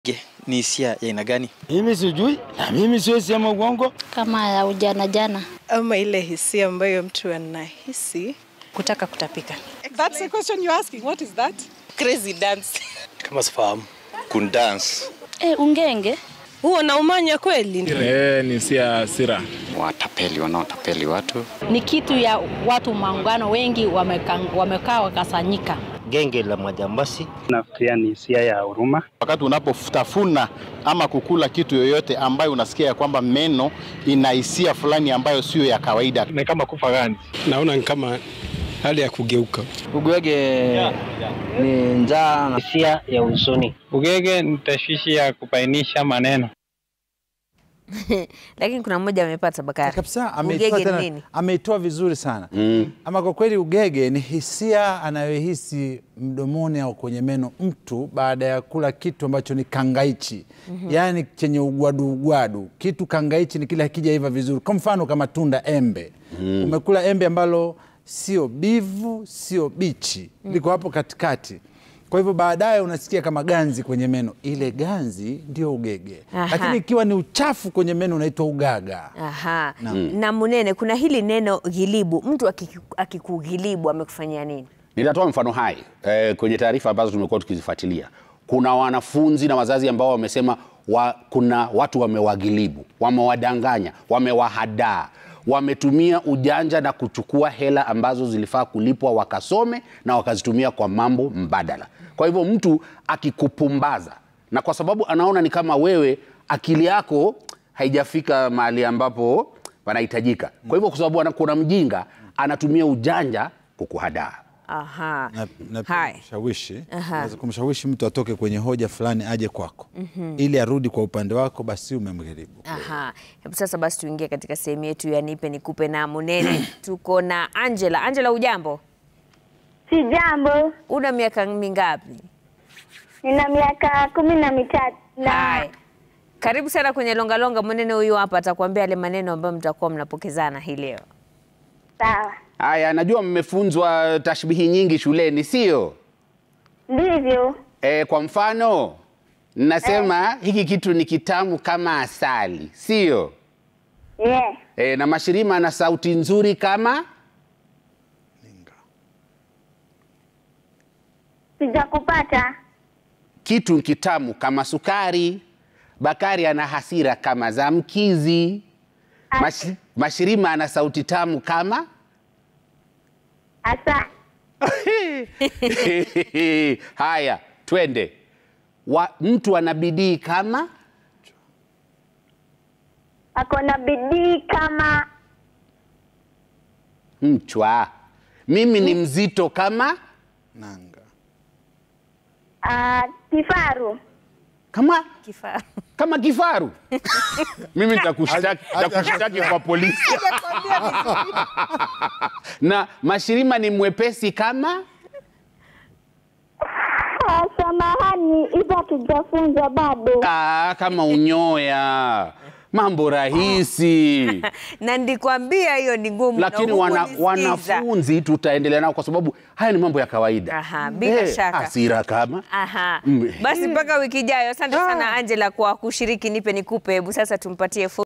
Ge, ni hisia ya aina gani? Mimi sijui na mimi siwezi sema uongo. kama ya ujana jana. ama ile hisia ambayo mtu anahisi kutaka kutapika. That's the question you're asking. What is that? Crazy dance. Kama sifahamu. kundance E, ungenge Huo na umanya kweli? Eh, ni sia hasira. watapeli wanaotapeli watu ni kitu ya watu maungano wengi wamekaa wamekaa wakasanyika. Genge la majambazi. Nafikiria ni hisia ya huruma. Wakati unapotafuna ama kukula kitu yoyote ambayo unasikia ya kwamba meno ina hisia fulani ambayo sio ya kawaida. Ni kama kufa ganzi. naona ni kama hali ya kugeuka. Ugwege ni njaa na hisia ya huzuni. Ugege ni tashwishi ya kubainisha maneno. lakini kuna mmoja amepata Bakari. kabisa ameitoa Ugege ni tena- nini? ameitoa vizuri sana ama kwa kweli ugege ni hisia anayohisi mdomoni au kwenye meno mtu baada ya kula kitu ambacho ni kangaichi yaani chenye ugwadu ugwadu kitu kangaichi ni kile hakijaiva vizuri kwa mfano kama tunda embe umekula embe ambalo sio bivu sio bichi liko hapo katikati kwa hivyo baadaye unasikia kama ganzi kwenye meno ile ganzi ndio ugege Aha. lakini ikiwa ni uchafu kwenye meno unaitwa ugaga Aha. Naam. Na Munene, kuna hili neno ghilibu. Mtu akiku- akikughilibu amekufanyia nini? Nitatoa mfano hai eh, kwenye taarifa ambazo tumekuwa tukizifuatilia. Kuna wanafunzi na wazazi ambao wamesema wa, kuna watu wamewagilibu, wamewadanganya, wamewahadaa, wametumia ujanja na kuchukua hela ambazo zilifaa kulipwa wakasome na wakazitumia kwa mambo mbadala. Kwa hivyo mtu akikupumbaza na kwa sababu anaona ni kama wewe akili yako haijafika mahali ambapo panahitajika. Kwa hivyo kwa sababu ana- kuna mjinga anatumia ujanja kukuhadaa. Aha. na, na pia Hai. kumshawishi Aha. unaweza kumshawishi mtu atoke kwenye hoja fulani aje kwako ili arudi kwa upande wako basi umemgharibu Aha. Hebu sasa basi tuingie katika sehemu yetu ya nipe nikupe na Munene. Tuko na Angela. Angela, ujambo? Si jambo, Una miaka mingapi? nina miaka kumi na mitatu Hai. Karibu sana kwenye Longa Longa. Munene huyu hapa atakwambia yale maneno ambayo mtakuwa mnapokezana hii leo. sawa, Haya, najua mmefunzwa tashbihi nyingi shuleni, sio? ndivyo. E, kwa mfano nasema hiki kitu ni kitamu kama asali, sio? Yeah. E, na Mashirima ana sauti nzuri kama Sijakupata. kitu ni kitamu kama sukari. Bakari ana hasira kama za mkizi. Mash, Mashirima ana sauti tamu kama Asa, haya, twende. Wa, mtu ana bidii kama ako na bidii kama mchwa. Mimi ni mzito kama nanga uh, kifaru. kama Kifaa. kama kifaru. Mimi nitakushtaki nitakushtaki kwa polisi. na Mashirima ni mwepesi kama Ah, Samahani, hizo hatujafunzwa bado. ah, kama unyoya. Mambo rahisi. na ndikwambia hiyo ni ngumu. na lakini wana, hukunisikiza. wanafunzi tutaendelea nao kwa sababu haya ni mambo ya kawaida. Aha, bila Eh, shaka. Hasira kama Aha. Mm. Basi mpaka wiki ijayo. Asante sana Angela kwa kushiriki nipe nikupe. Hebu sasa tumpatie fursa